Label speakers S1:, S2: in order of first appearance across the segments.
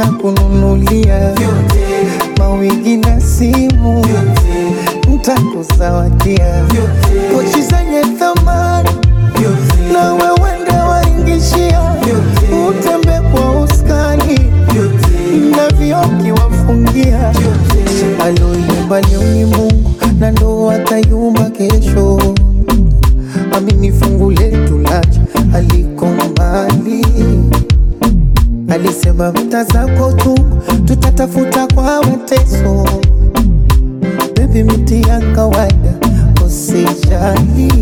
S1: ntakununulia mawigi na simu, ntakuzawadia pochi zenye thamani na wewe ndo waingishia, utembe kwa uskani na vioki wafungia. Aloyumba leo ni Mungu na ndo atayumba kesho. Amini fungu letu lacha aliko mbali, alisema mta zako tu tutatafuta kwa mateso. Baby, miti ya kawaida usijali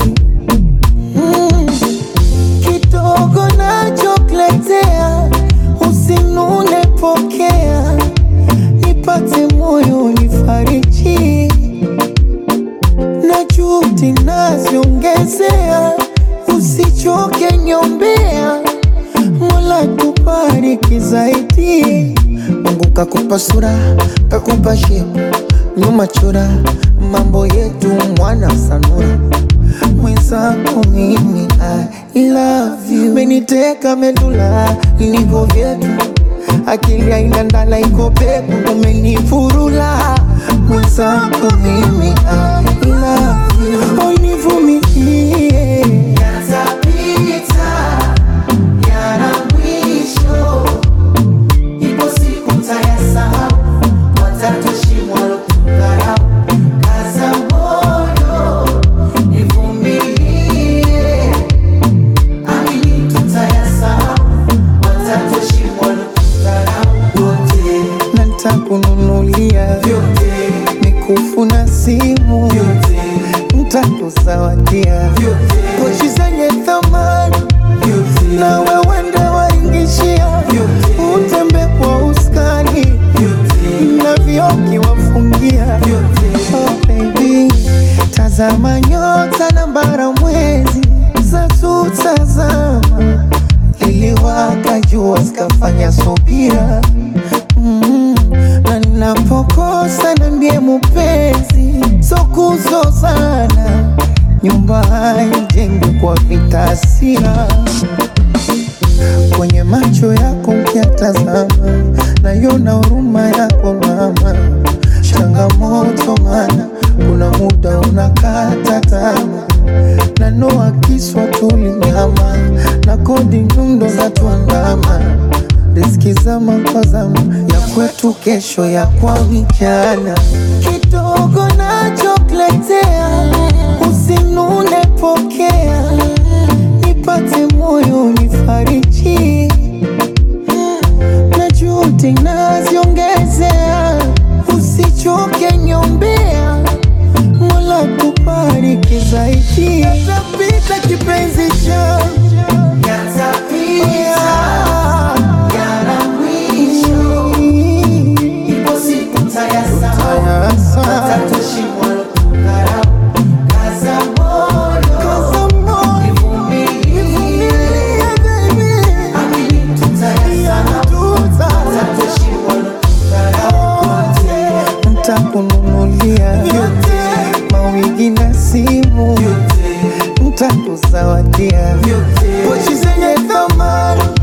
S1: Mm. kidogo nachokuletea usinune, pokea nipate moyo nifariji na juhudi naziongezea, usichoke nyombea, Mola tubariki zaidi. Mungu kakupa sura, kakupa shepu, nyuma chora, mambo yetu mwana sanura mwenzako mimi I love you, meniteka medula niko vyetu, akili haina ndala iko peku, umenifurula mwenzako mimi I love you, univumilie
S2: Yatapita, yana mwisho. Ipo siku mtayasahau, watatushimwa lotukarau. Kaza moyo, nivumilie. Amini tutayasahau, watatushimwa lotukarau. Wote,
S1: na ntakununulia
S2: vyote,
S1: mikufu na simu,
S2: vyote,
S1: ntakuzawadia
S2: vyote,
S1: pochi zenye thamani
S2: vyote,
S1: na wewe ndo waingishia, utembe kwa uskani
S2: vyote,
S1: na vioki wafungia. Oh baby, tazama nyota na bara mwezi zatutazama, liliwaka jua zikafanya subira mm, na ninapokosa nambie mupenzi, so kuzozana, nyumba haijengwi kwa vitasia kwenye macho yako ukiatazama, naiona huruma yako mama. Changamoto mana kuna muda unakata tamaa, na noa kiswa tulinyama na kodi nyundo za tuandama, riski zama kwa zama ya kwetu, kesho ya kwa vijana. Kidogo nachokuletea usinune, pokea nipate moyo nifariji, na juhudi naziongezea, usichoke nyombea, Mola tubariki zaidi. Yatapita kipenzi changu,
S2: yatapita, yana mwisho. Ipo siku mtayasahau, watatushimwa lotukarau. Kaza moyo, nivumilie. Amini tutayasahau, watatushimwa lotukarau. Wote,
S1: ntakununulia mawigi na simu, ntakuzawadia pochi zenye thamani